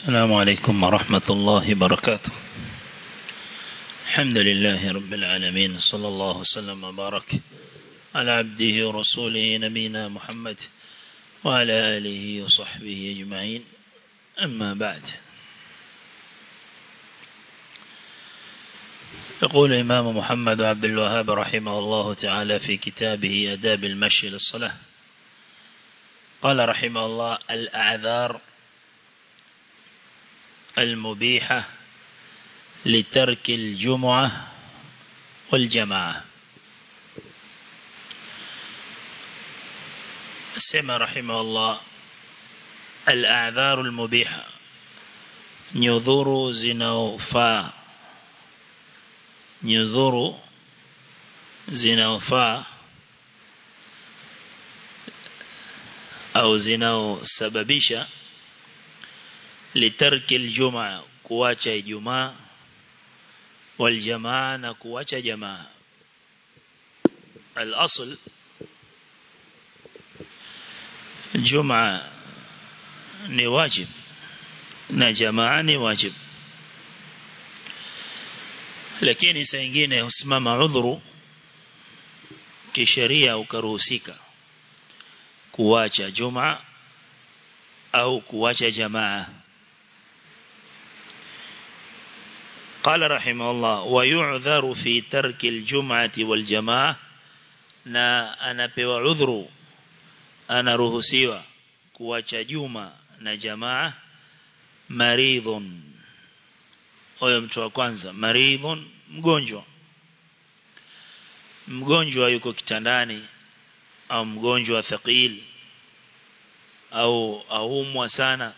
السلام عليكم ورحمة الله وبركاته الحمد لله رب العالمين صلى الله وسلم وبارك على عبده ورسوله نبينا محمد وعلى آله وصحبه أجمعين أما بعد يقول إمام محمد عبد الوهاب رحمه الله تعالى في كتابه أداب المشي للصلاة قال رحمه الله الأعذار المبيحة لترك الجمعة والجماعة سمى رحمه الله الأعذار المبيحة نذور زنوفا نذور زنوفا au zinaosababisha litarki aljumaa kuacha ijumaa waljamaa na kuacha jamaa الاصل الجمعه ni wajib na jamaa ni wajib lakini saa nyingine husimama udhuru kisheria ukaruhusika kuacha juma au kuacha jamaa قال رحمه الله ويعذر في ترك الجمعة والجماعة na anapewa udhuru anaruhusiwa kuacha juma na jamaa maridhun huyo mtu wa kwanza maridhun mgonjwa mgonjwa yuko kitandani au mgonjwa thaqil au aumwa sana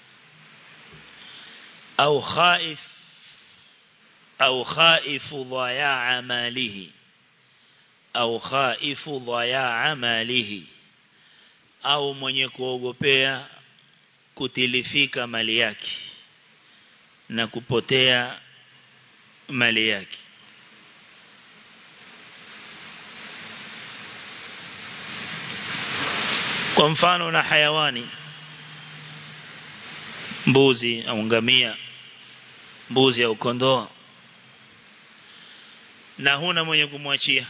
au khaif au khaifu dhayaa malihi au khaifu dhayaa malihi au mwenye kuogopea kutilifika mali yake na kupotea mali yake kwa mfano na hayawani mbuzi au ngamia mbuzi au kondoo na huna mwenye kumwachia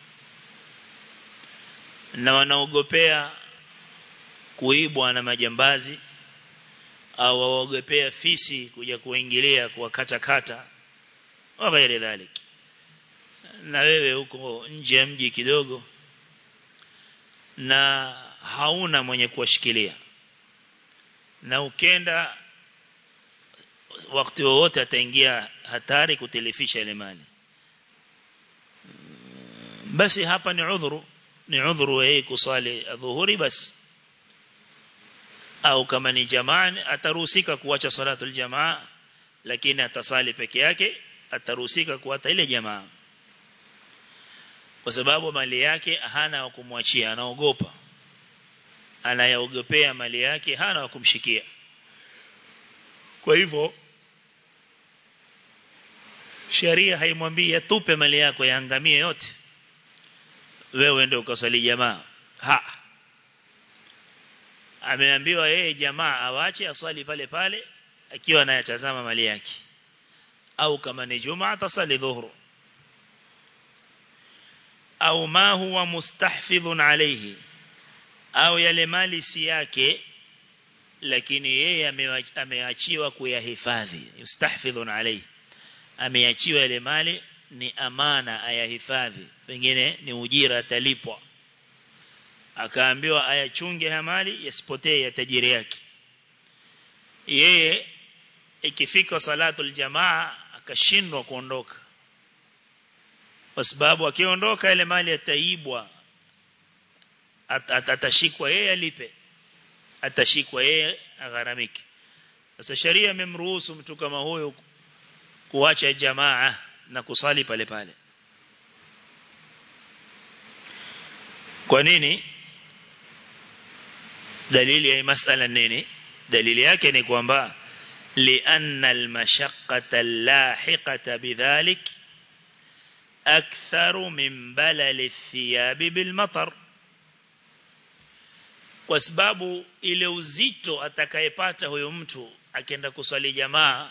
na wanaogopea kuibwa na majambazi au waogopea fisi kuja kuingilia kuwakata kata wa ghairi dhalik na wewe huko nje ya mji kidogo na hauna mwenye kuwashikilia na ukenda wakati wowote ataingia hatari kutilifisha ile mali basi hapa ni udhuru ni udhuru yeye kusali adhuhuri basi au kama ni jamaa ataruhusika kuacha salatul jamaa lakini atasali peke yake ataruhusika kuacha ile jamaa kwa sababu mali yake hana wa kumwachia anaogopa anayaogopea mali yake hana wa kumshikia kwa hivyo sheria haimwambii atupe mali yako yaangamie yote wewe ndio ukasali jamaa ha ameambiwa yeye jamaa awache aswali pale pale akiwa anayatazama mali yake au kama ni jumaa atasali dhuhuru au ma huwa mustahfidhun alayhi au yale mali si yake lakini yeye ameachiwa kuyahifadhi mustahfidhun alayhi ameachiwa yale mali ni amana ayahifadhi pengine ni ujira atalipwa akaambiwa ayachunge haya mali yasipotee ya tajiri yake yeye ikifika salatul jamaa akashindwa kuondoka kwa sababu akiondoka ile mali ataibwa at, at, atashikwa yeye alipe atashikwa yeye agharamike sasa sharia imemruhusu mtu kama huyo kuacha jamaa na kusali pale pale kwa nini dalili ya masala nini dalili yake ni kwamba lianna almashaqqata allahiqata bidhalik aktharu min balali thiyabi bilmatar kwa sababu ile uzito atakayepata huyo mtu akienda kuswali jamaa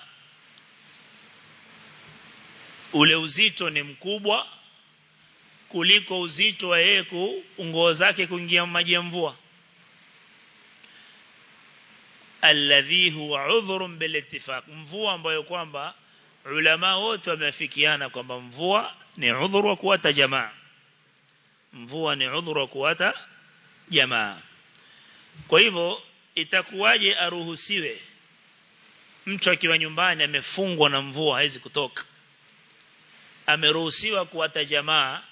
ule uzito ni mkubwa kuliko uzito wa yeye nguo zake kuingia maji ya mvua alladhi huwa udhrun bil ittifaq mvua ambayo kwamba ulama wote wameafikiana kwamba mvua ni udhuru wa kuwata jamaa mvua ni udhuru wa kuwata jamaa kwa hivyo itakuwaje aruhusiwe mtu akiwa nyumbani amefungwa na mvua hawezi kutoka ameruhusiwa kuwata jamaa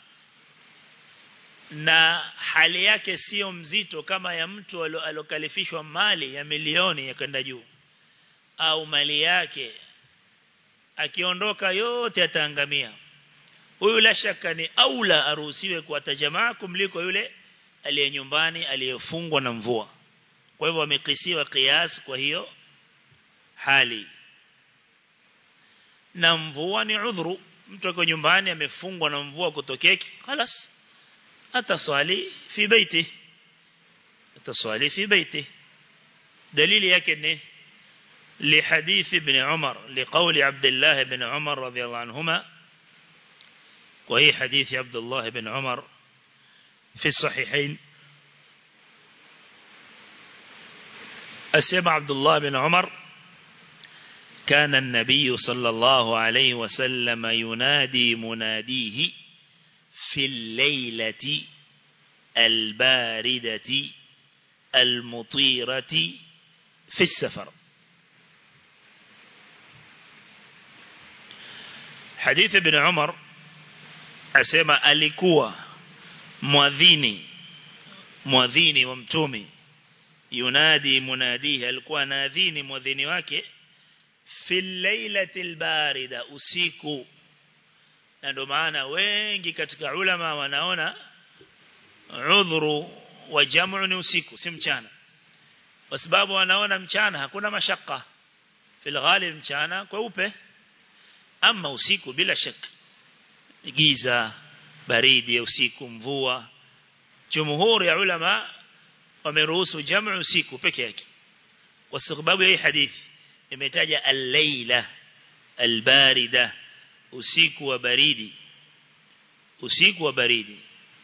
na hali yake sio mzito kama ya mtu alokalifishwa mali ya milioni ya kwenda juu au mali yake akiondoka yote ataangamia huyu la shaka ni aula aruhusiwe kuwata jamaa kumliko yule aliye nyumbani aliyefungwa na mvua kwa hivyo wamekisiwa kiasi kwa hiyo hali na mvua ni udhuru mtu ako nyumbani amefungwa na mvua kutokeki خلاص ataswali fi baiti ataswali fi baiti dalili yake ni لحديث ابن عمر لقول عبد الله بن عمر رضي الله عنهما وهي حديث عبد الله بن عمر في الصحيحين أسمع عبد الله بن عمر كان النبي صلى الله عليه وسلم ينادي مناديه في الليلة الباردة المطيرة في السفر حديث ابن عمر أسمى alikuwa mwadhini mwadhini wa mtume yunadi munadihi alikuwa naadhini mwadhini wake fil lailatil barida usiku na ndio maana wengi katika ulama wanaona udhuru wa jamu ni usiku si mchana kwa sababu wanaona mchana hakuna mashaka fil ghalib mchana kweupe ama usiku bila shaka giza baridi ya usiku mvua jumhuri ya ulama wameruhusu jamu usiku peke yake kwa sababu ya hii hadithi imetaja al-laila al-barida usiku wa baridi usiku wa baridi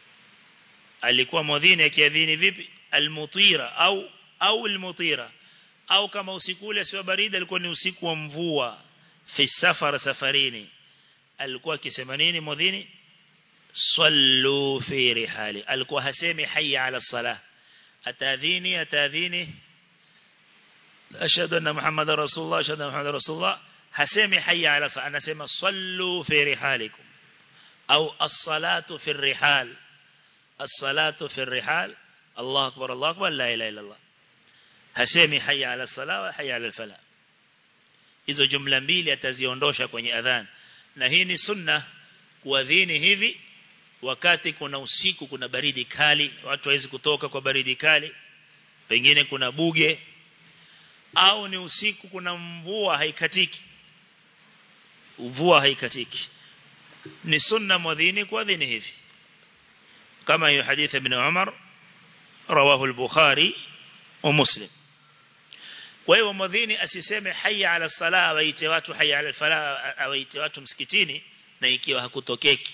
alikuwa mwadhini akiadhini vipi al-mutira au au al-mutira au kama usiku ule sio baridi alikuwa ni usiku wa mvua fi safar safarini alikuwa akisema nini mwadhini sallu fi rihali alikuwa hasemi hayya ala salah atadhini atadhini ashhadu anna muhammadar rasulullah ashhadu anna muhammadar rasulullah hasemi hayya ala salah anasema sallu fi rihalikum au as-salatu fi rihal as-salatu fi rihal Allah akbar Allah akbar la ilaha illa Allah hasemi hayya ala salah wa hayya ala falah hizo jumla mbili ataziondosha kwenye adhan na hii ni sunna kuadhini hivi wakati kuna usiku kuna baridi kali watu hawezi kutoka kwa baridi kali pengine kuna buge au ni usiku kuna mvua haikatiki mvua haikatiki ni sunna mwadhini kuadhini hivi kama hiyo hadithi ibn Umar rawahu al-Bukhari wa Muslim kwa hiyo mwadhini asiseme hayya ala sala waite watu hayya ala fala waite watu msikitini na ikiwa hakutokeki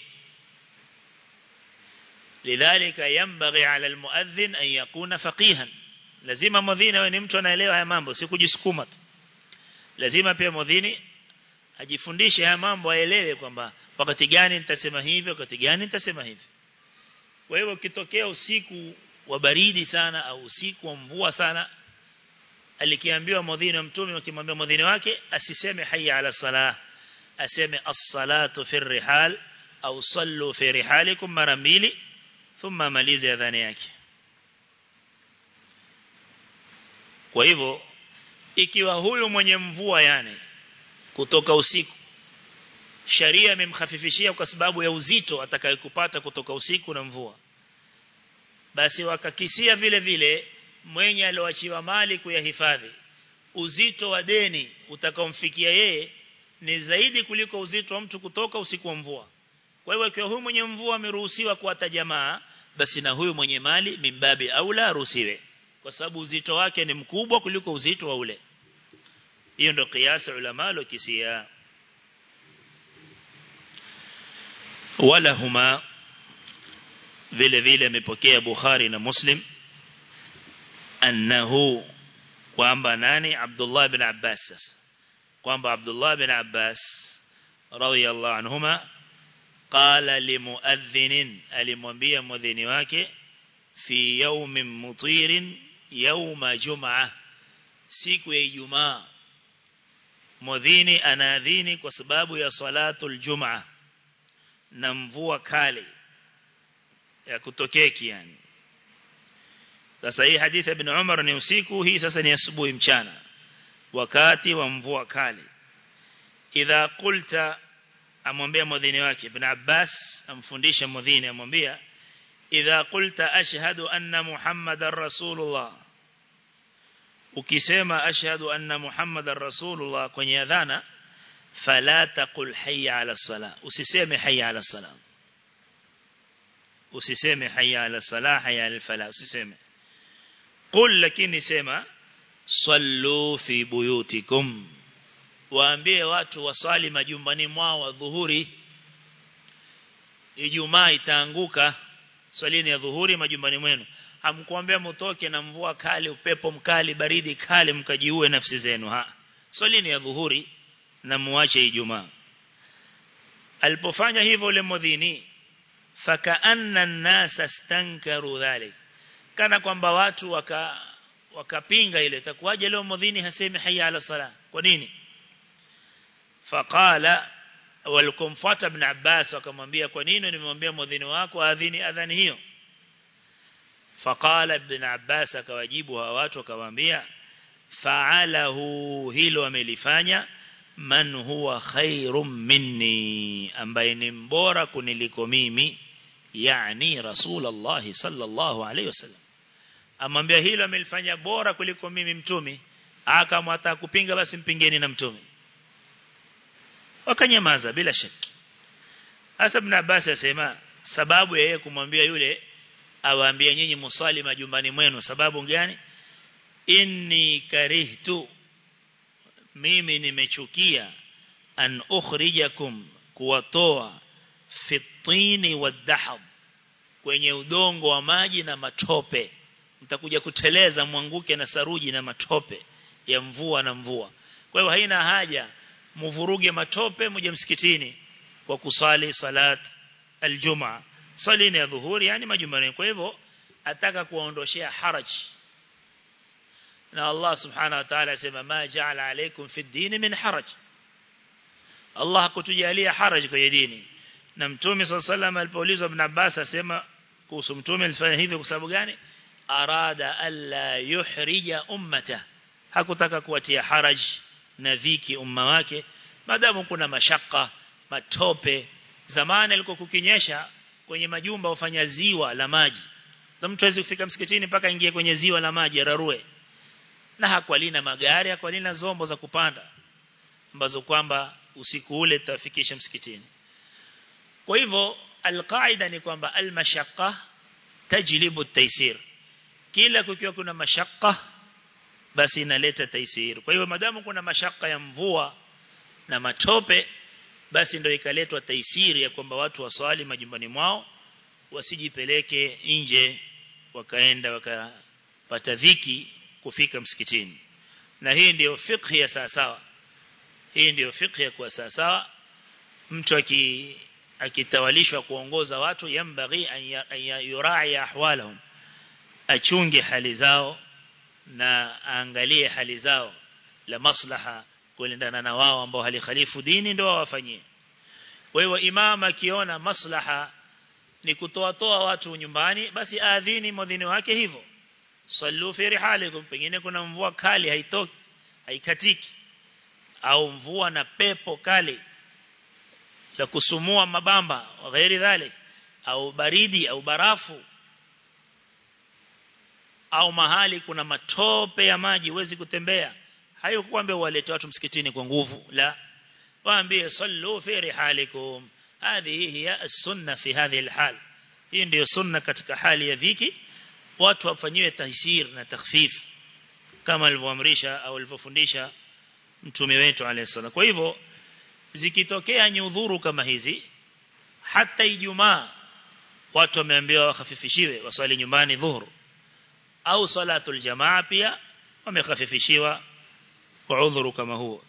لذلك ينبغي على المؤذن أن يكون فقيها lazima mwadhini awe ni mtu anaelewa haya mambo si kujisukuma tu lazima pia mwadhini ajifundishe haya mambo aelewe kwamba wakati gani nitasema hivi wakati gani nitasema hivi kwa hivyo kitokea usiku wa baridi sana au usiku wa mvua sana alikiambiwa mwadhini wa mtume akimwambia mwadhini wake asiseme hayya ala salah aseme as-salatu fi rihal au sallu fi rihalikum mara mbili thumma malize adhani yake kwa hivyo ikiwa huyu mwenye mvua yani kutoka usiku sharia imemkhafifishia kwa sababu ya uzito atakayokupata kutoka usiku na mvua basi wakakisia vile vile mwenye alioachiwa mali kuyahifadhi uzito wa deni utakaomfikia yeye ni zaidi kuliko uzito wa mtu kutoka usiku wa mvua kwa hivyo ikiwa huyu mwenye mvua ameruhusiwa kuata jamaa basi na huyu mwenye mali mimbabi aula aruhusiwe kwa sababu uzito wake ni mkubwa kuliko uzito wa ule hiyo ndio kiasi ulama lokisia wala huma vile vile amepokea Bukhari na Muslim annahu kwamba nani Abdullah bin Abbas sasa kwamba Abdullah bin Abbas radiyallahu anhuma qala limuadhdhin alimwambia mwadhini wake fi yawmin mutirin yawma jum'ah siku ya Ijumaa mwadhini anaadhini kwa sababu ya salatul jum'ah na mvua kali ya kutokeki yani sasa hii hadithi ya ibn Umar ni usiku hii sasa ni asubuhi mchana wakati wa mvua kali idha qulta amwambia mwadhini wake ibn Abbas amfundisha mwadhini amwambia idha qulta ashhadu anna muhammadar rasulullah ukisema ashhadu anna muhammadar rasulullah kwenye adhana fala taqul hayya ala salah usiseme hayya ala salam usiseme hayya ala salah hayya ala falah usiseme qul lakini sema sallu fi buyutikum waambie watu wasali majumbani mwao wa dhuhuri Ijumaa itaanguka swalini ya dhuhuri majumbani mwenu hamkuambia mtoke na mvua kali upepo mkali baridi kali mkajiue nafsi zenu ha swalini ya dhuhuri na muache Ijumaa alipofanya hivyo ule mudhini fakaanna an-nasa stankaru dhalik kana kwamba watu waka wakapinga ile itakuwaje leo mudhini hasemi hayya ala sala kwa nini faqala walikumfuata ibn Abbas wakamwambia kwa nini nimemwambia mudhini wako adhini adhani hiyo faqala ibn Abbas akawajibu hawa watu akamwambia fa'alahu hilo amelifanya man huwa khairum minni ambaye ni mbora kuniliko mimi yani rasulullah sallallahu alaihi wasallam amwambia hilo amelifanya bora kuliko mimi mtume akamwata kupinga basi mpingeni na mtume wakanyamaza bila shaki hasa ibn Abbas asema sababu ya yeye kumwambia yule awaambie nyinyi musali majumbani mwenu sababu gani inni karihtu mimi nimechukia an ukhrijakum kuwatoa fitini wadhahab kwenye udongo wa maji na matope mtakuja kuteleza mwanguke na saruji na matope ya mvua na mvua kwa hiyo haina haja muvuruge matope mje msikitini kwa kusali salat aljumaa salini ya dhuhuri yani majumbani kwa hivyo ataka kuwaondoshea haraj na Allah subhanahu wa ta'ala asema ma ja'ala alaykum fi ad-din min haraj Allah hakutujalia haraj kwenye dini na mtume sallallahu alayhi wasallam alipoulizwa ibn Abbas asema kuhusu mtume alifanya hivyo kwa sababu gani arada alla yuhrija ummata hakutaka kuwatia haraj na dhiki umma wake madamu kuna mashaka matope zamani alikuwa kukinyesha kwenye majumba ufanya ziwa la maji na mtu hawezi kufika msikitini mpaka ingie kwenye ziwa la maji ararue na hakwalina magari hakwalina zombo za kupanda ambazo kwamba usiku ule tafikisha msikitini kwa hivyo alqaida ni kwamba almashaqqa tajlibu at-taysir kila kukiwa kuna mashaqqa basi inaleta taisir kwa hivyo madamu kuna mashaka ya mvua na matope basi ndio ikaletwa taisiri ya kwamba watu waswali majumbani mwao wasijipeleke nje wakaenda wakapata dhiki kufika msikitini na hii ndiyo fiqh ya sawa sawa hii ndiyo fiqh ya kwa sawa sawa mtu aki akitawalishwa kuongoza watu yambaghi an yurai ahwalahum achunge hali zao na aangalie hali zao la maslaha kuendana na wao ambao halikhalifu dini ndio wafanyie kwa hiyo imam akiona maslaha ni kutoa toa watu nyumbani basi aadhini mwadhini wake hivyo sallu fi rihalikum pengine kuna mvua kali haitoki haikatiki au mvua na pepo kali la kusumua mabamba wa ghairi dhalik au baridi au barafu au mahali kuna matope ya maji huwezi kutembea hayo kuambia walete watu msikitini kwa nguvu la waambie sallu fi rihalikum hadhihi hiya as-sunna fi hadhihi al-hal hii ndio sunna katika hali ya dhiki watu wafanyiwe taisir na takhfif kama alivyoamrisha au alivyofundisha mtume wetu alayhi kwa hivyo zikitokea nyudhuru kama hizi hata ijumaa watu wameambiwa wakhafifishiwe waswali nyumbani dhuhur au salatul jamaa pia wamekhafifishiwa kwa udhuru kama huo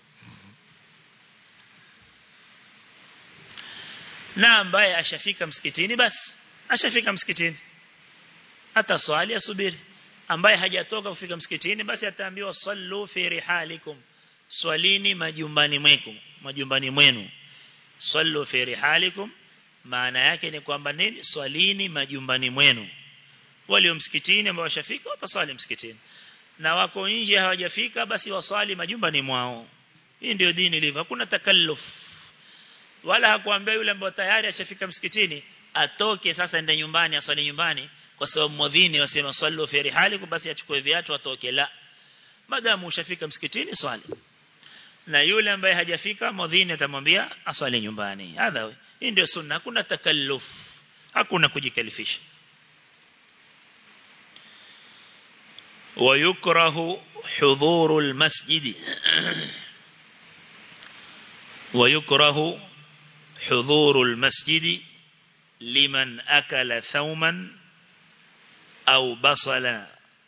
na ambaye ashafika msikitini basi ashafika msikitini hata swali asubiri ambaye hajatoka kufika msikitini basi ataambiwa sallu fi rihalikum swalini majumbani mwenu majumbani mwenu sallu fi rihalikum maana yake ni kwamba nini swalini majumbani mwenu walio msikitini ambao washafika wataswali msikitini na wako nje hawajafika basi waswali majumbani mwao hii ndio dini ilivyo hakuna takalluf wala hakuambia yule ambaye tayari ashafika msikitini atoke sasa ende nyumbani aswali nyumbani kwa sababu mwadhini wasema sallu fi rihalikum basi achukue viatu atoke la madamu ushafika msikitini swali na yule ambaye hajafika mwadhini atamwambia aswali nyumbani hadha hii ndio sunna hakuna takalluf hakuna kujikalifisha ويكره حضور المسجد ويكره حضور المسجد لمن أكل ثوما أو بصلا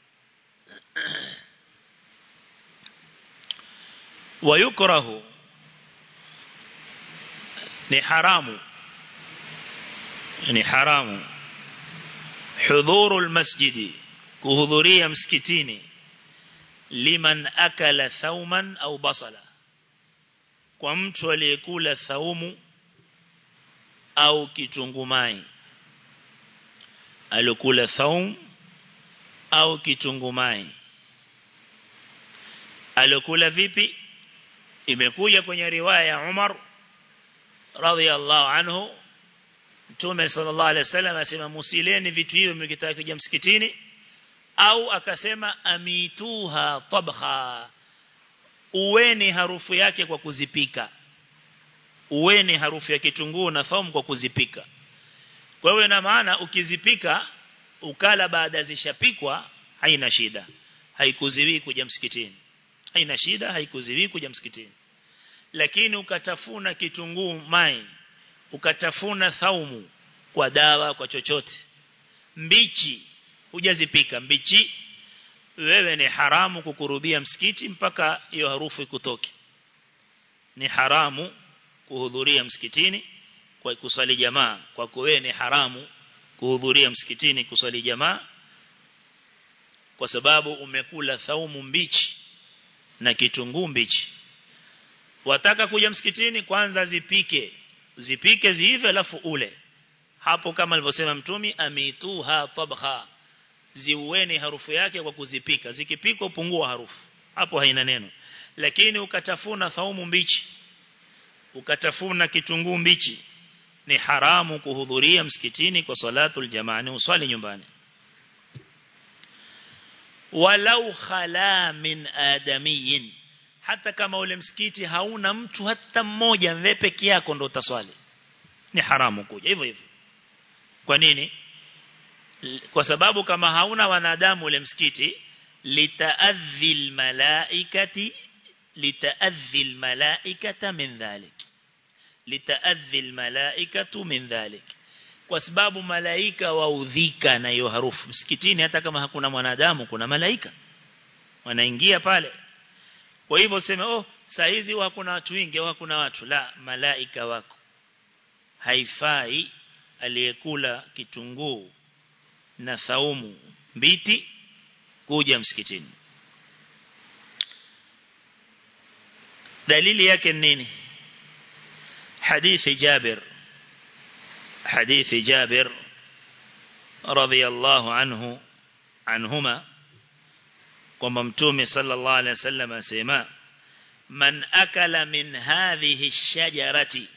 ويكره ni haramu ni haramu hudhurul masjidi kuhudhuria msikitini liman akala thauman au basala kwa mtu aliyekula thaumu au kitungumai alikula thaum au kitungumai alikula vipi imekuja kwenye riwaya ya Umar radhiallahu anhu Mtume sallallahu alaihi wasallam asema musileni vitu hivyo mkitaka kuja msikitini au akasema amituha tabkha uweni harufu yake kwa kuzipika uweni harufu ya kitunguu na thaumu kwa kuzipika kwa hiyo ina maana ukizipika ukala baada zishapikwa haina shida haikuziwi kuja msikitini haina shida haikuziwi kuja msikitini lakini ukatafuna kitunguu mai ukatafuna thaumu kwa dawa kwa chochote mbichi hujazipika mbichi wewe ni haramu kukurubia msikiti mpaka hiyo harufu ikutoke ni haramu kuhudhuria msikitini kwa kuswali jamaa kwa wewe ni haramu kuhudhuria msikitini kuswali jamaa kwa sababu umekula thaumu mbichi na kitunguu mbichi wataka kuja msikitini kwanza zipike zipike ziive alafu ule hapo kama alivyosema mtumi amituha tabkha ziueni harufu yake kwa kuzipika zikipikwa upungua harufu hapo haina neno lakini ukatafuna thaumu mbichi ukatafuna kitunguu mbichi ni haramu kuhudhuria msikitini kwa salatul jamaa ni uswali nyumbani walau khala min adamiyin hata kama ule msikiti hauna mtu hata mmoja wewe peke yako ndo utaswali ni haramu kuja hivyo hivyo kwa nini kwa sababu kama hauna wanadamu ule msikiti litaadhi almalaikati litaadhi almalaikata min dhalik litaadhi almalaikatu min dhalik kwa sababu malaika waudhika na hiyo harufu msikitini hata kama hakuna mwanadamu kuna malaika wanaingia pale kwa hivyo sema oh saa hizi hakuna watu wengi au hakuna watu la malaika wako haifai aliyekula kitunguu na thaumu mbiti kuja msikitini dalili yake nini hadithi Jabir hadithi Jabir radhiyallahu anhu anhuma kwamba mtume sallallahu alaihi wasallam asema man akala min hadhihi shajarati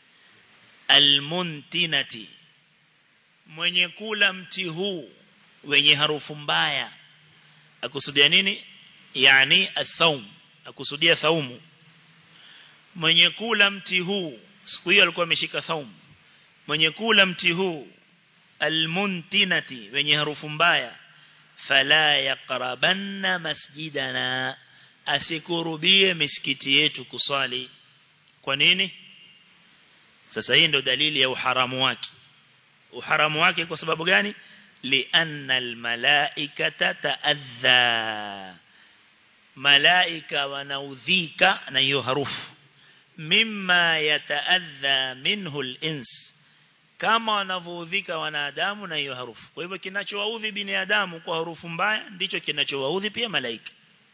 almuntinati mwenye kula mti huu wenye harufu mbaya akusudia nini yani athaum akusudia thaumu mwenye kula mti huu siku hiyo alikuwa ameshika thaumu mwenye kula mti huu almuntinati wenye harufu mbaya fala yaqrabanna masjidana asikurubie misikiti yetu kuswali kwa nini sasa hii ndio dalili ya uharamu wake uharamu wake kwa sababu gani lianna almalaikata taadha malaika wanaudhika na hiyo harufu mimma yataadha minhu al-ins kama wanavyoudhika wanadamu na hiyo harufu kwa hivyo kinachowaudhi binadamu kwa harufu mbaya ndicho kinachowaudhi pia malaika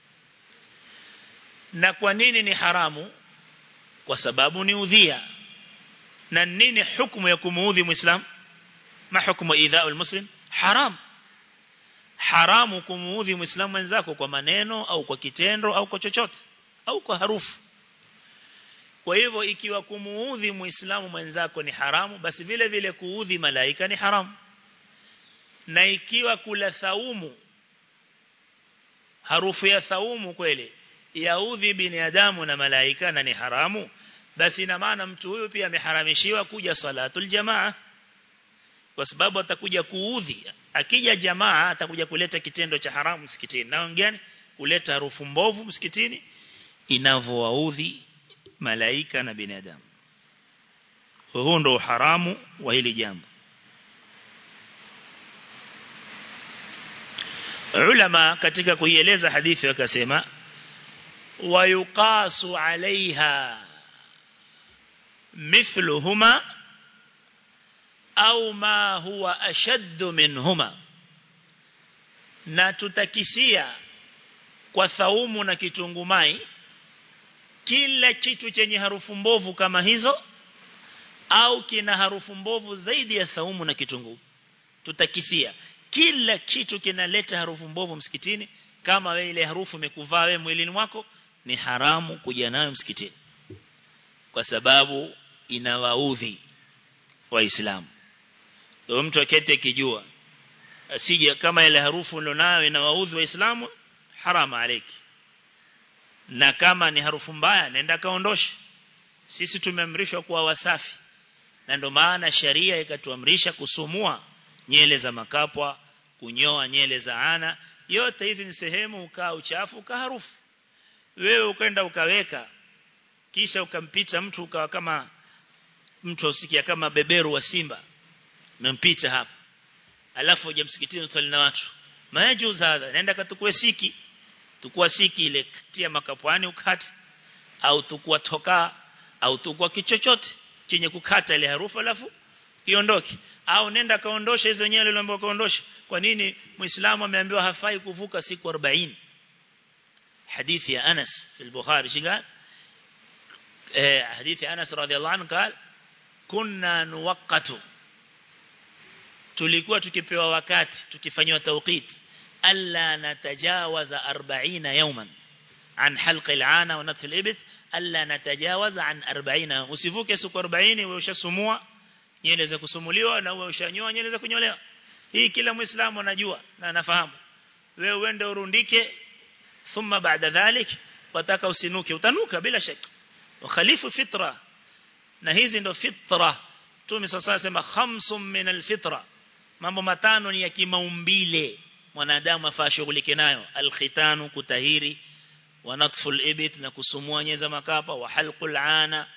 na kwa nini ni haramu kwa sababu ni udhia na nini hukumu ya kumuudhi muislam ma hukumu idha'u muslim haram haramu kumuudhi muislamu mwenzako kwa maneno au kwa kitendo au kwa chochote au kwa harufu kwa hivyo ikiwa kumuudhi muislamu mwenzako ni haramu basi vile vile kuudhi malaika ni haramu na ikiwa kula thaumu harufu ya thaumu kweli yaudhi binadamu na malaika na ni haramu basi ina maana mtu huyu pia ameharamishiwa kuja salatul jamaa kwa sababu atakuja kuudhi akija jamaa atakuja kuleta kitendo cha haramu msikitini na ngani kuleta harufu mbovu msikitini inavyowaudhi malaika na binadamu huo ndo haramu wa hili jambo ulama katika kuieleza hadithi wakasema wayuqasu alaiha mithluhuma au ma huwa ashaddu minhuma na tutakisia kwa thaumu na kitungumai kila kitu chenye harufu mbovu kama hizo au kina harufu mbovu zaidi ya thaumu na kitunguu tutakisia kila kitu kinaleta harufu mbovu msikitini kama wewe ile harufu imekuvaa wewe mwilini mwako ni haramu kuja nayo msikitini kwa sababu inawaudhi waislamu ndio mtu akete akijua asije kama ile harufu ulionayo inawaudhi waislamu harama aleki na kama ni harufu mbaya nenda kaondoshe sisi tumeamrishwa kuwa wasafi na ndio maana sharia ikatuamrisha kusumua nyele za makapwa kunyoa nyele za ana yote hizi ni sehemu ukaa uchafu ukaa harufu wewe ukaenda ukaweka kisha ukampita mtu ukawa kama mtu usikia kama beberu wa simba umempita hapa alafu uje msikitini usali na watu majuz hadha nenda katukue siki tukua siki ile tia makapwani ukate au tukua toka au tukua kichochote chenye kukata ile harufu alafu iondoke au nenda kaondosha hizo nyele uliambiwa kaondosha kwa nini muislamu ameambiwa hafai kuvuka siku 40 hadithi ya Anas في البخاري شو قال حديث أنس رضي الله عنه قال كنا نوقت tulikuwa tukipewa wakati tukifanywa tawqit alla natajawaza 40 yawman an halq al'ana wa natf al'ibt alla natajawaza an 40 usivuke siku 40 wewe ushasumua nyele za kusumuliwa na wewe ushanyoa nyele za kunyolewa hii kila muislamu anajua na anafahamu wewe uende urundike thumma baada dhalik wataka usinuke utanuka bila shaka ukhalifu fitra na hizi ndo fitra Mtume sasa sema khamsum min alfitra mambo matano ni ya kimaumbile mwanadamu afaa shughulike nayo alkhitanu kutahiri wa natful ibit na kusumua nyeza makapa wa halqul ana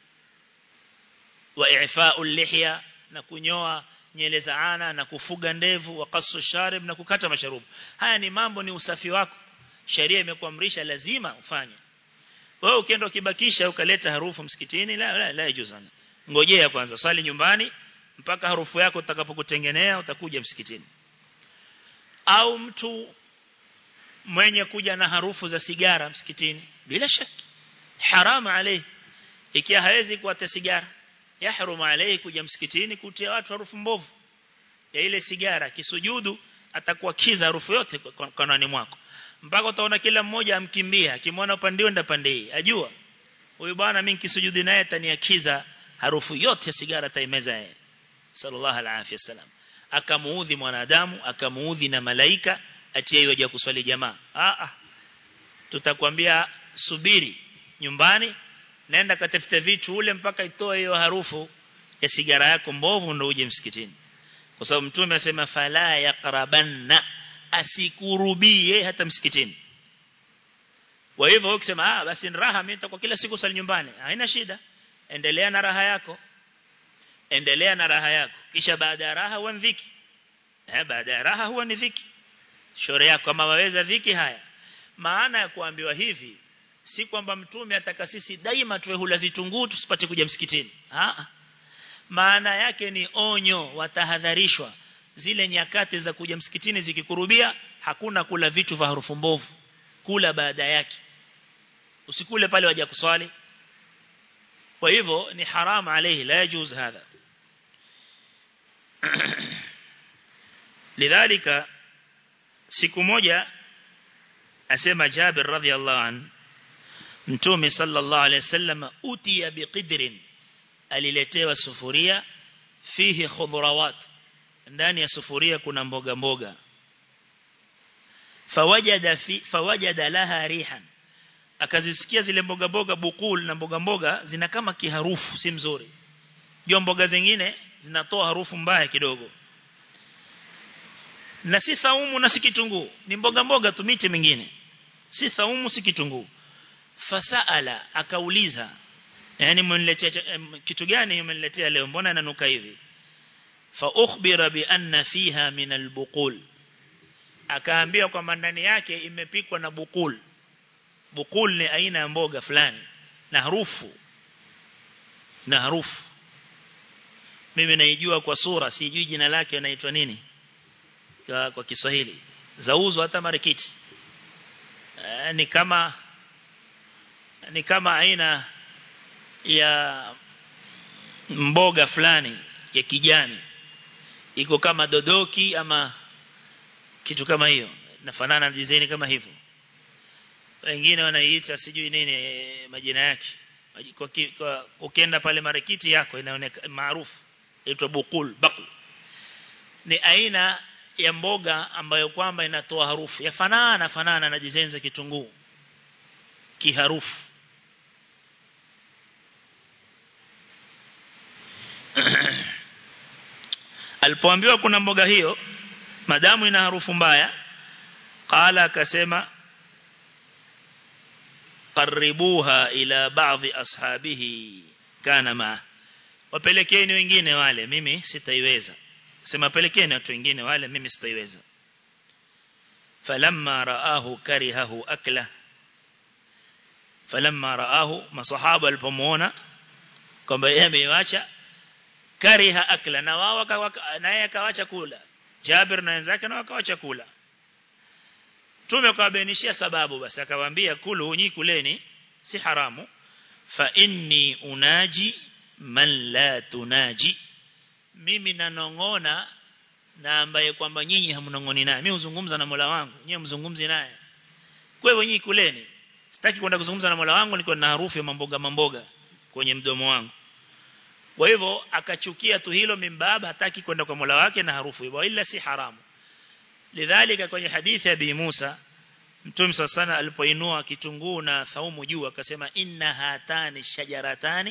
wa i'fa'ul lihya na kunyoa nyele za ana na kufuga ndevu wa qasu sharib na kukata masharubu haya ni mambo ni usafi wako sheria imekuamrisha lazima ufanye wewe ukienda ukibakisha ukaleta harufu msikitini la la, la yajuzana ngojea kwanza swali nyumbani mpaka harufu yako utakapokutengenea utakuja msikitini au mtu mwenye kuja na harufu za sigara msikitini bila shaki haramu alayhi ikiwa hawezi kuata sigara yahrumu alayhi kuja msikitini kutia watu harufu mbovu ya ile sigara kisujudu atakuwa kiza harufu yote kanani mwako mpaka utaona kila mmoja amkimbia akimwona upande ndio pande hii ajua huyu bwana mimi nikisujudi naye ataniakiza harufu yote ya sigara taimeza yeye sallallahu alaihi wasallam akamuudhi mwanadamu akamuudhi na malaika atie hiyo ya kuswali jamaa ah ah tutakwambia subiri nyumbani nenda katafute vitu ule mpaka itoe hiyo harufu ya sigara yako mbovu ndio uje msikitini kwa sababu mtume asema fala yaqrabanna asikurubie hata msikitini kwa hivyo ukisema ah basi ni raha mimi nitakuwa kila siku sali nyumbani haina shida endelea na raha yako endelea na raha yako kisha baada ya raha huwa dhiki eh baada ya raha huwa ni dhiki shore yako kama waweza dhiki haya maana ya kuambiwa hivi si kwamba mtume ataka sisi daima tuwe hula zitunguu tusipate kuja msikitini ah maana yake ni onyo watahadharishwa zile nyakati za kuja msikitini zikikurubia hakuna kula vitu vya harufu mbovu kula baada yake usikule pale waje kuswali kwa hivyo ni haramu alayhi la yajuz hadha lidhalika siku moja asema Jabir radhiallahu an mtume sallallahu alayhi wasallam utiya biqidrin aliletewa sufuria fihi khudrawat ndani ya sufuria kuna mboga mboga fawajada fi fawajada laha rihan akazisikia zile mboga mboga bukul na mboga mboga zina kama kiharufu si mzuri jua mboga zingine zinatoa harufu mbaya kidogo na si thaumu na si kitunguu ni mboga mboga tu miche mingine si thaumu si kitunguu fasaala akauliza yani mmeniletea kitu gani mmeniletea leo mbona nanuka hivi fa ukhbira bi anna fiha min albuqul akaambiwa kwamba ndani yake imepikwa na bukul bukul ni aina ya mboga fulani na harufu na harufu mimi naijua kwa sura sijui jina lake inaitwa nini kwa, kwa Kiswahili zauzwa hata marikiti e, ni kama ni kama aina ya mboga fulani ya kijani iko kama dodoki ama kitu kama hiyo nafanana na design kama hivyo wengine wanaiita sijui nini majina yake kwa, kwa ukienda pale marikiti yako inaonekana maarufu inaitwa bukul bakul ni aina ya mboga ambayo kwamba inatoa harufu yafanana fanana na jizenza kitunguu kiharufu alipoambiwa kuna mboga hiyo madamu ina harufu mbaya qala akasema qaribuha ila baadhi ashabihi kana ma wapelekeni wengine wale mimi sitaiweza sema pelekeni watu wengine wale mimi sitaiweza falamma raahu karihahu akla falamma raahu masahaba walipomuona kwamba yeye ameiacha kariha akla na wao naye akawacha kula Jabir na wenzake na wakawacha kula Tume kawabainishia sababu basi akawaambia kulu nyi kuleni si haramu fa inni unaji man la tunaji mimi nanongona na ambaye kwamba nyinyi hamnongoni naye mimi huzungumza na Mola wangu nyinyi mzungumzi naye kwa hivyo nyinyi kuleni sitaki kwenda kuzungumza na Mola wangu niko na harufu ya mamboga mamboga kwenye mdomo wangu kwa hivyo akachukia tu hilo mimbaba hataki kwenda kwa Mola wake na harufu hiyo ila si haramu lidhalika kwenye hadithi ya Bi Musa Mtume sana alipoinua kitunguu na thaumu juu akasema inna hatani shajaratani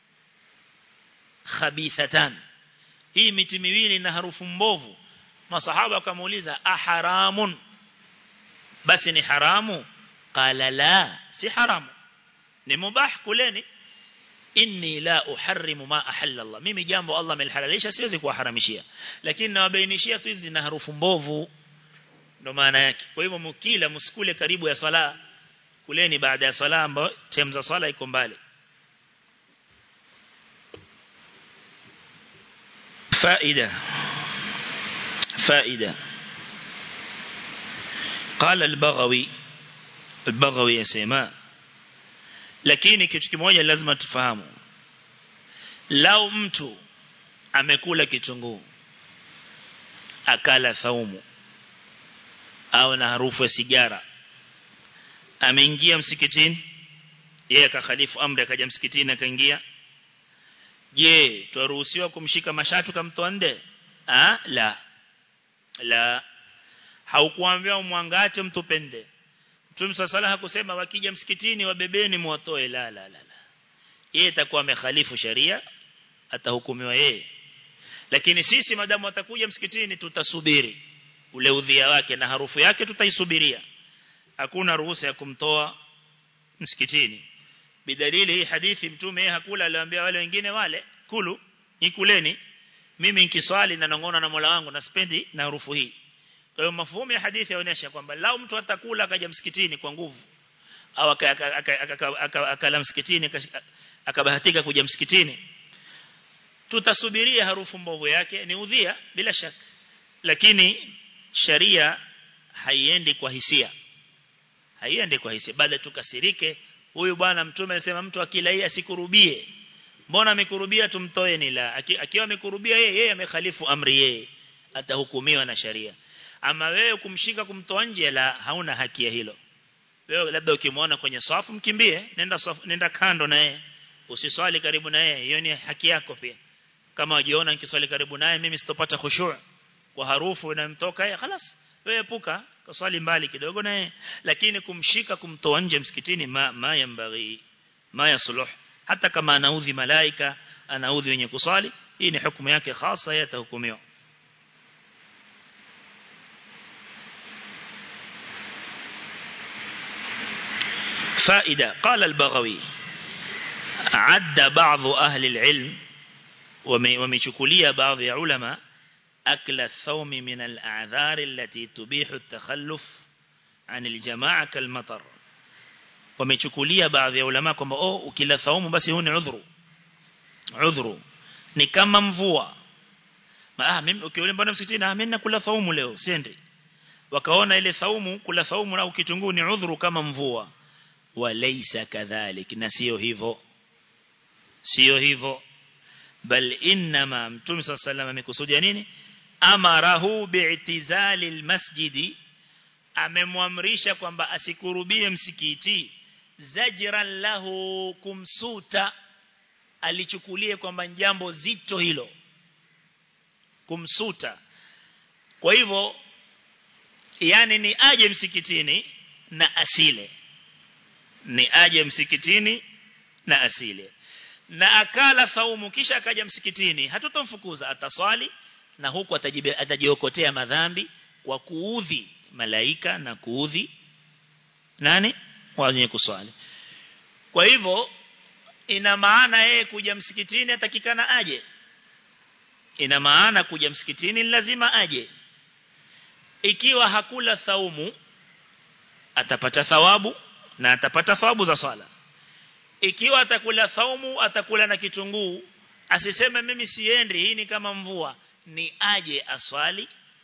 khabithatan hii miti miwili na harufu mbovu masahaba wakamuuliza aharamun basi ni haramu qala la si haramu ni mubah kuleni inni la uharrimu ma ahalla Allah mimi jambo Allah amelhalalisha siwezi kuharamishia lakini nawabainishia tu hizi na harufu mbovu ndo maana yake kwa hivyo mkila msikule karibu ya swala kuleni baada ya swala ambayo time za swala iko mbali فائدة فائدة قال البغوي البغوي يسمى lakini kitu kimoja lazima tufahamu lau mtu amekula kitunguu akala thaumu au na harufu ya sigara ameingia msikitini yeye akakhalifu amri akaja msikitini akaingia je twaruhusiwa kumshika mashatu kamtoa nde ah la la haukuambiwa umwangate mtupende Mtume sala hakusema wakija msikitini wabebeni muwatoe la la la la yeye atakuwa amekhalifu sharia atahukumiwa yeye lakini sisi madamu atakuja msikitini tutasubiri ule udhia wake na harufu yake tutaisubiria hakuna ruhusa ya kumtoa msikitini bidalili hii hadithi mtume hakula aliwaambia wale wengine wale kulu ikuleni mimi nikiswali na nongona na Mola wangu na spendi na harufu hii kwa hiyo mafuhumu ya hadithi yaonyesha kwamba lao mtu atakula akaja msikitini kwa nguvu au akala msikitini akabahatika kuja msikitini tutasubiria harufu mbovu yake ni udhia bila shaka lakini sharia haiendi kwa hisia haiendi kwa hisia baada tukasirike huyu bwana mtume anasema mtu akila hii asikurubie mbona amekurubia tumtoe ni la akiwa amekurubia yeye yeye amekhalifu amri yeye atahukumiwa na sharia ama wewe kumshika kumtoa nje la hauna haki ya hilo wewe labda ukimwona kwenye safu mkimbie nenda safu, nenda kando na yeye usiswali karibu na yeye hiyo ni haki yako pia kama ujiona nikiswali karibu naye mimi sitopata khushu' kwa harufu inamtoka yeye خلاص wewe epuka kaswali mbali kidogo naye lakini kumshika kumtoa nje msikitini ma, ma yambaghi ma yasluh hata kama anaudhi malaika anaudhi wenye kuswali hii ni hukumu yake khasa yatahukumiwa فائدة قال البغوي عد بعض أهل العلم ومشكلية بعض علماء أكل الثوم من الأعذار التي تبيح التخلف عن الجماعة كالمطر wamechukulia baadhi ya ulama kwamba oh ukila thaumu basi huu ni udhuru udhuru ni kama mvua ah mimi ukiona mbona msikitini ah mimi nakula thaumu leo siendi wakaona ile thaumu kula thaumu au kitunguu ni udhuru kama mvua walaysa kadhalik na sio hivyo sio hivyo bal inma mtume صلى الله عليه وسلم amekusudia nini amarahu bi'tizali almasjidi amemwamrisha kwamba asikurubie msikiti zajran lahu kumsuta alichukulie kwamba jambo zito hilo kumsuta kwa hivyo yani ni aje msikitini na asile ni aje msikitini na asile na akala saumu kisha akaja msikitini hatutomfukuza ataswali na huku atajiokotea madhambi kwa kuudhi malaika na kuudhi nani wenye kuswali kwa hivyo ina maana yeye kuja msikitini atakikana aje ina maana kuja msikitini lazima aje ikiwa hakula saumu atapata thawabu na atapata thawabu za swala ikiwa atakula saumu atakula na kitunguu asiseme mimi siendi hii ni kama mvua ni aje aswali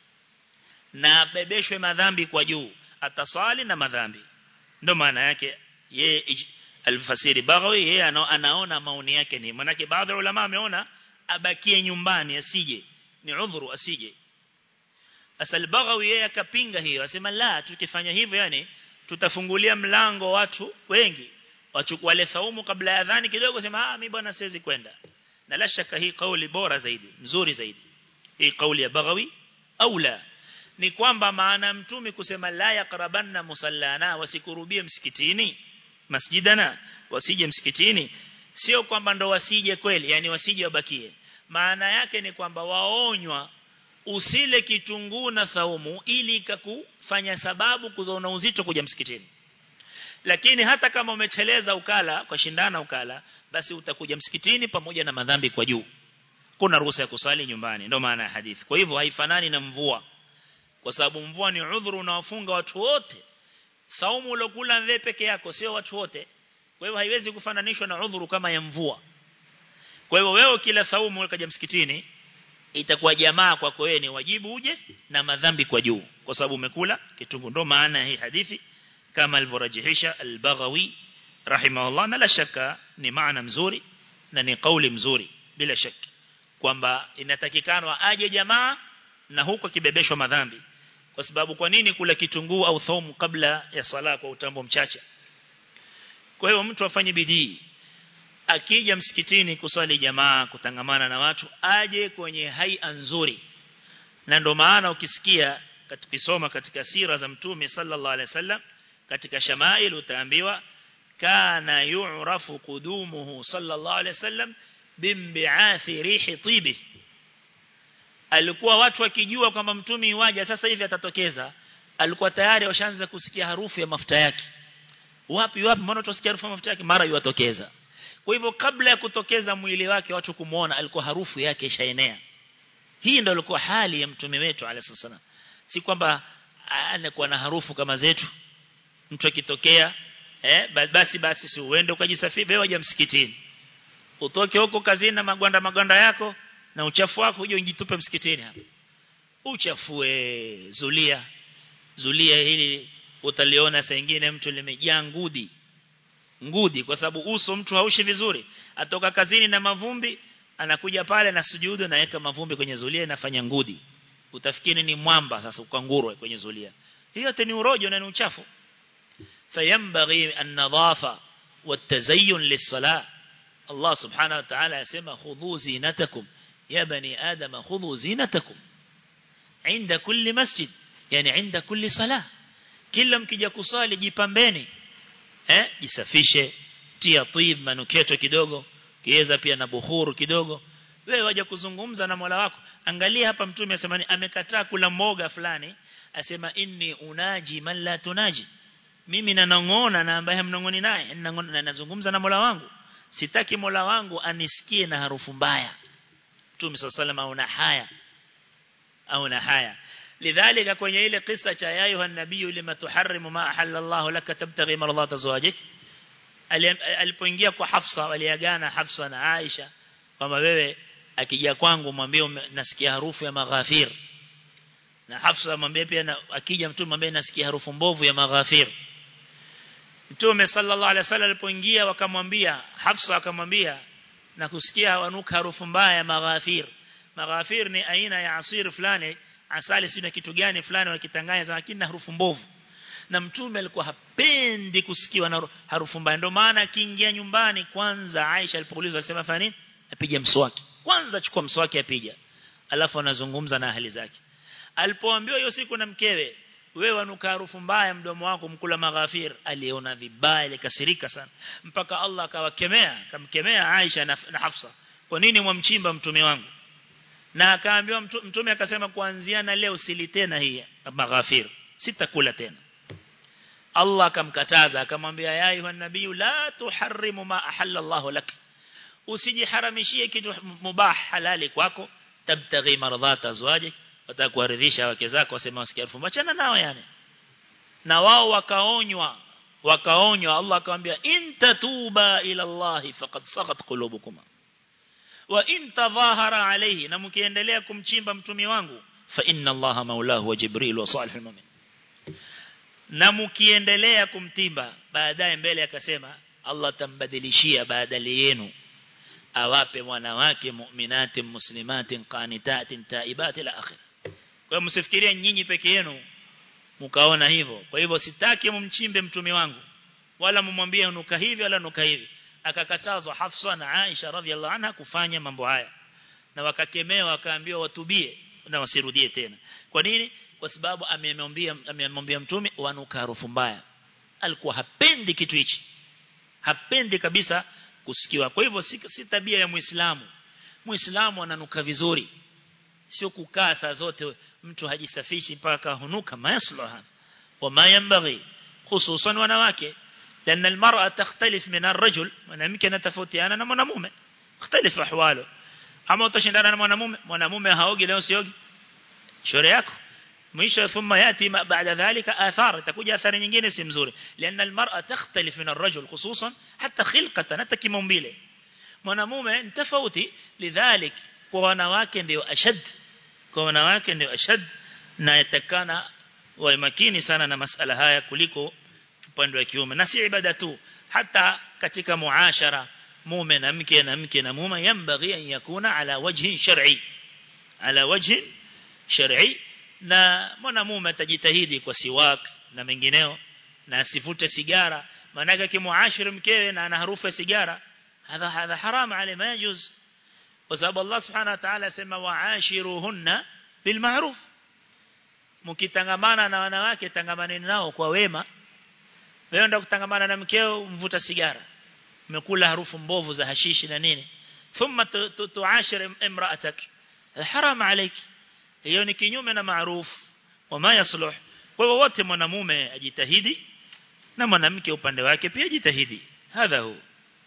na abebeshwe madhambi kwa juu ataswali na madhambi ndio maana yake yeye alfasiri baghawi yeye anaona maoni yake ni manake baadhi ya ulama ameona abakie nyumbani asije ni udhuru asije asal baghawi yeye akapinga hiyo asema la tukifanya hivyo yani tutafungulia mlango watu wengi wachukua wale thaumu kabla ya adhani kidogo sema ah mimi bwana siwezi kwenda na la shaka hii kauli bora zaidi nzuri zaidi hii kauli ya baghawi au la ni kwamba maana mtume kusema la yaqrabanna musallana wasikurubie msikitini masjidana wasije msikitini sio kwamba ndo wasije kweli yani wasije wabakie maana yake ni kwamba waonywa usile kitunguu na thaumu ili ikakufanya sababu kuona uzito kuja msikitini lakini hata kama umecheleza ukala kwa shindana ukala basi utakuja msikitini pamoja na madhambi kwa juu kuna ruhusa ya kusali nyumbani ndio maana ya hadithi kwa hivyo haifanani na mvua kwa sababu mvua ni udhuru unawafunga watu wote saumu ulokula wewe peke yako sio watu wote kwa hivyo haiwezi kufananishwa na udhuru kama ya mvua kwa hivyo wewe kila saumu ukaja msikitini itakuwa jamaa kwako wewe ni wajibu uje na madhambi kwa juu kwa sababu umekula kitungu ndo maana hii hadithi kama alivyorajihisha al-Baghawi rahimahullah na la shaka ni maana mzuri na ni kauli mzuri bila shaki kwamba inatakikana aje jamaa na huko kibebeshwa madhambi kwa sababu kwa nini kula kitunguu au thaumu kabla ya sala kwa utambo mchache kwa hiyo mtu afanye bidii akija msikitini kusali jamaa kutangamana na watu aje kwenye haia nzuri na ndo maana ukisikia katukisoma katika sira za mtume sallallahu alaihi wasallam katika shamail utaambiwa kana yu'rafu qudumuhu sallallahu alaihi wasallam bimbi'athi rihi tibi alikuwa watu wakijua kwamba mtume waja sasa hivi atatokeza alikuwa tayari washaanza kusikia harufu ya mafuta yake wapi wapi mbona tusikia harufu ya mafuta yake mara yuatokeza kwa hivyo kabla ya kutokeza mwili wake watu kumuona alikuwa harufu yake ishaenea hii ndio ilikuwa hali ya mtume wetu alayhi salam si kwamba anakuwa na harufu kama zetu mtu akitokea eh basi basi si uende ukajisafiri wewe waje msikitini utoke huko kazini na magwanda magwanda yako na uchafu wako uje ujitupe msikitini hapa uchafue zulia zulia hili utaliona saa nyingine mtu limejaa ngudi ngudi kwa sababu uso mtu haushi vizuri atoka kazini na mavumbi anakuja pale na sujudu naweka mavumbi kwenye zulia inafanya ngudi utafikiri ni mwamba sasa ukangurwe kwenye zulia hiyo ni urojo na ni uchafu fayambaghi an-nadhafa wat-tazayyun lis-salah Allah subhanahu wa ta'ala yasema khudhu zinatakum ya bani adam khudhu zinatakum inda kulli masjid yani inda kulli salah kila mkija kusali jipambeni eh jisafishe tia tib manuketo kidogo kiweza pia na buhuru kidogo wewe waje kuzungumza na Mola wako angalia hapa mtume asema amekataa kula mboga fulani asema inni unaji man la tunaji mimi nanongona na ambaye mnongoni naye na nazungumza na Mola wangu sitaki Mola wangu anisikie na harufu mbaya Mtume sallallahu alayhi wasallam haya au na haya lidhalika kwenye ile kisa cha ya ayuha nabii lima tuharrimu ma ahalla Allah laka tabtaghi mardat azwajik alipoingia kwa Hafsa waliagana Hafsa na Aisha kwamba wewe akija kwangu mwambie nasikia harufu ya maghafir na Hafsa mwambie pia akija mtume mwambie nasikia harufu mbovu ya maghafir Mtume sallallahu alaihi wasallam alipoingia wakamwambia Hafsa akamwambia na kusikia wanuka harufu mbaya ya maghafir maghafir ni aina ya asiri fulani asali sio kitu gani fulani wakitanganya lakini na harufu mbovu na mtume alikuwa hapendi kusikiwa na harufu mbaya ndio maana akiingia nyumbani kwanza Aisha alipoulizwa alisema fanya nini apige mswaki kwanza chukua mswaki apiga alafu anazungumza na ahli zake alipoambiwa hiyo siku na mkewe wewe wanuka harufu mbaya mdomo wako mkula maghafir aliona vibaya ilikasirika sana mpaka Allah akawakemea akamkemea Aisha na, na Hafsa kwa nini mwamchimba mtume wangu na akaambiwa mtume akasema kuanzia na leo sili tena hii maghafir sitakula tena Allah akamkataza akamwambia ya ayuha nabii la tuharrimu ma ahalla Allah lak usijiharamishie kitu mubah halali kwako tabtaghi maradhat azwajik watakuaridhisha wake zako wasema wasikia harufu machana nao yani na wao wakaonywa wakaonywa Allah akamwambia in tatuba ila Allah faqad saghat qulubukuma wa in tadhahara alayhi na mkiendelea kumchimba mtumi wangu fa inna Allah maulahu wa jibril wa salihul mu'min na mkiendelea kumtimba baadaye mbele akasema Allah tambadilishia badala yenu awape wanawake mu'minatin muslimatin qanitatin taibat ila akhir kwa msifikirie nyinyi peke yenu mkaona hivyo kwa hivyo sitaki mumchimbe mtumi wangu wala mumwambie nuka hivi wala nuka hivi akakatazwa Hafsa na Aisha radhiallahu anha kufanya mambo haya na wakakemewa wakaambiwa watubie na wasirudie tena kwa nini kwa sababu amemwambia amemwambia mtume wanuka harufu mbaya alikuwa hapendi kitu hichi hapendi kabisa kusikiwa kwa hivyo si, si tabia ya muislamu muislamu ananuka vizuri sio kukaa saa zote mtu hajisafishi mpaka hunuka mayaslaha wa mayambaghi hususan wanawake لأن المرأة تختلف من الرجل mwanamke anatofautiana na mwanamume اختلف احواله ama utashindana na mwanamume mwanamume haogi leo siogi shauri yako mwisho thumma yati baada dhalika athar itakuja athari nyingine si mzuri لأن المرأة تختلف من الرجل خصوصا حتى خلقة hata kimaumbile mwanamume ni tofauti lidhalik kwa wanawake ndio ashad kwa wanawake ndio ashad na yatakana wawe makini sana na masala haya kuliko upande wa kiume na si ibada tu hata katika muashara mume na mke na mke na mume yambaghi an yakuna ala wajhi shar'i ala wajhi shar'i na mwanamume atajitahidi kwa siwak na mengineo na asivute sigara maana kimuashiri mkewe na ana harufu ya sigara hadha hadha haram alayhi ma yajuz kwa sababu Allah subhanahu wa ta'ala sema waashiruhunna bil ma'ruf mkitangamana na wanawake tangamaneni nao kwa wema wewe ndio kutangamana na mkeo mvuta sigara umekula harufu mbovu za hashishi na nini thumma tuashir imra'atak haram alayk hiyo ni kinyume na maarufu wama yasluh kwa hivyo wote mwanamume ajitahidi na mwanamke upande wake pia jitahidi hadha hu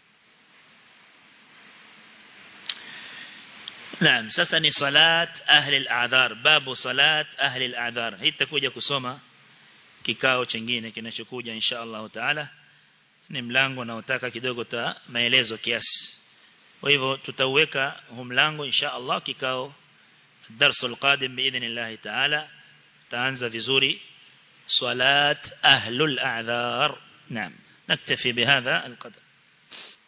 Naam sasa ni salat ahli al-a'dhar babu salat ahli al-a'dhar hii tutakuja kusoma kikao chingine kinachokuja insha Allah taala ni mlango naotaka kidogo ta maelezo kiasi kwa hivyo tutauweka huu mlango insha Allah kikao الدرس القادم بإذن الله تعالى تانزى vizuri صلاة أهل الأعذار نعم نكتفي بهذا القدر